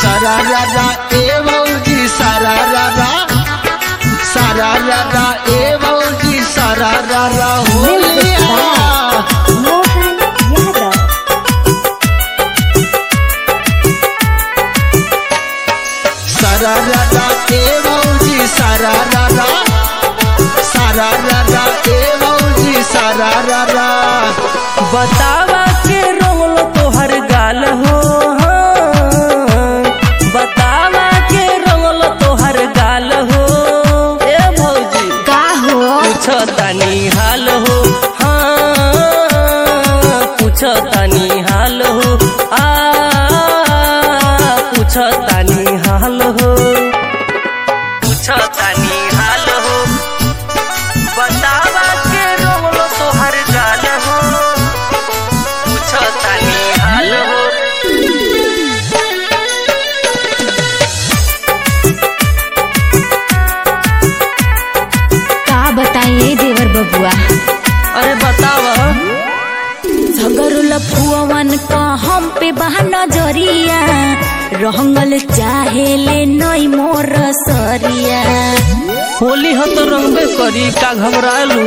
सारा रारा ए भौजी सारा रारा सारा रारा ए भौजी सारा रारा होलिया मोहन यादव सारा रारा ए भौजी सारा रारा सारा रारा ए भौजी सारा रारा बतावा के रोल तोहर गाल हो हाँ। बतावा के रोल तोहर गाल हो ए भौजी का हो पूछो तनी हाल हो हाँ पूछो तनी हाल हो आ पूछो तनी हाल हो पूछो तनी हाल हो बतावा के रोल तोहर गाल हो पूछो तनी हाल हो का बताइए देवर बबुआ अरे बतावा झगरु लफुअवन का हम पे बहा नजरिया रहंगल चाहे ले नई मोर सरिया होली हो तो रंगबे करी का घबरालू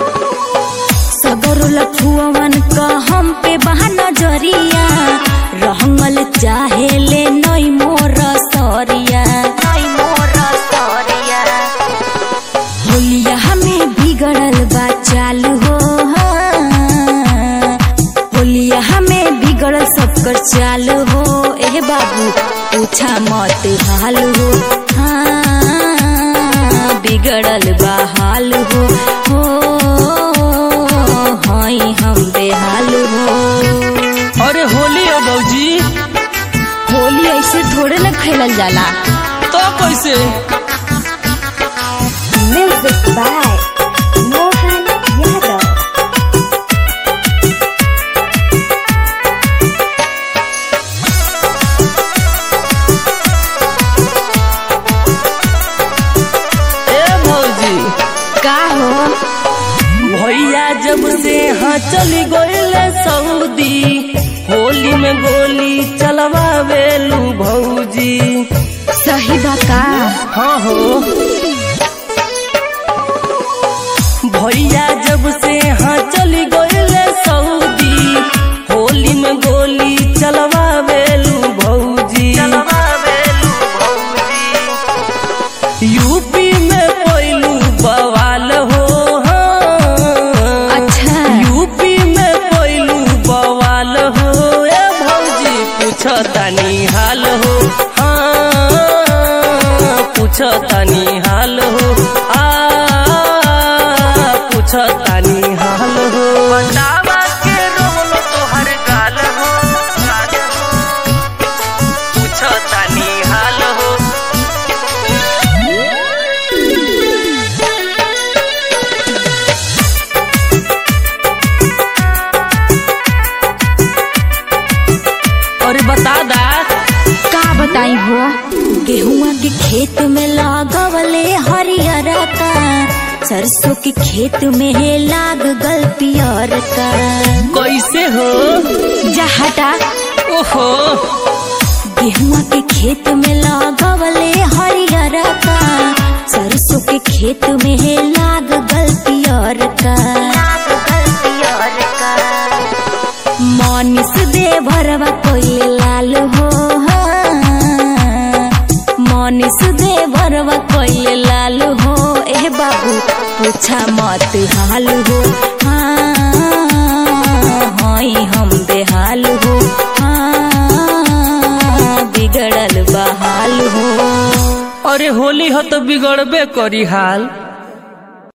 सगरु लफुअवन का हम पे बहा नजरिया रहंगल चाहे ले नई मोर सरिया नई मोर सरिया होलिया हमें बिगड़ल बा चालू हो हाँ। होलिया हमें बिगड़ल सब कर चालू हो ए बाबू पूछा मत हाल हो हाँ बिगड़ल बा हाल हो हो हई हम बेहाल हो अरे होली हो बौजी होली ऐसे थोड़े न खेलल जाला तो कैसे म्यूजिक बाय मोहन यादव ए भौजी का हो भैया जब से हाँ चली गईले सऊदी होली में गोली चलवावेलू भौजी सही बा का हाँ हो भैया जब से हाँ चली गईले सऊदी होली में गोली चलवावेलू भौजी चलवावेलू भौजी यूपी में कोयलू बवाल हो हाँ। अच्छा यूपी में कोयलू बवाल हो ए भौजी पूछो तनी हाल हो हाँ पूछो तनी हाल हो आ पूछो तनी हाल हो बतावा के रोल तोहर गाल हो गाल हो। पूछो तनी हाल हो अरे बता दा का बताई हो गेहुआ के खेत में लागवले हरियर का सरसों के खेत में है लाग गल पियर का कैसे हो जहटा ओहो गेहुआ के खेत में लागवले हरियर का सरसों के खेत में है लाग गल पियर का लाग गल पियर का मनीष देवरवा कोइले लाल हो हाँ। मनीष देवरवा कोइले लाल हो ए बाबू पूछा मत हाल हो हाँ हई हम बेहाल हो हाँ बिगड़ल बहाल हो अरे होली हो तो बिगड़बे करी हाल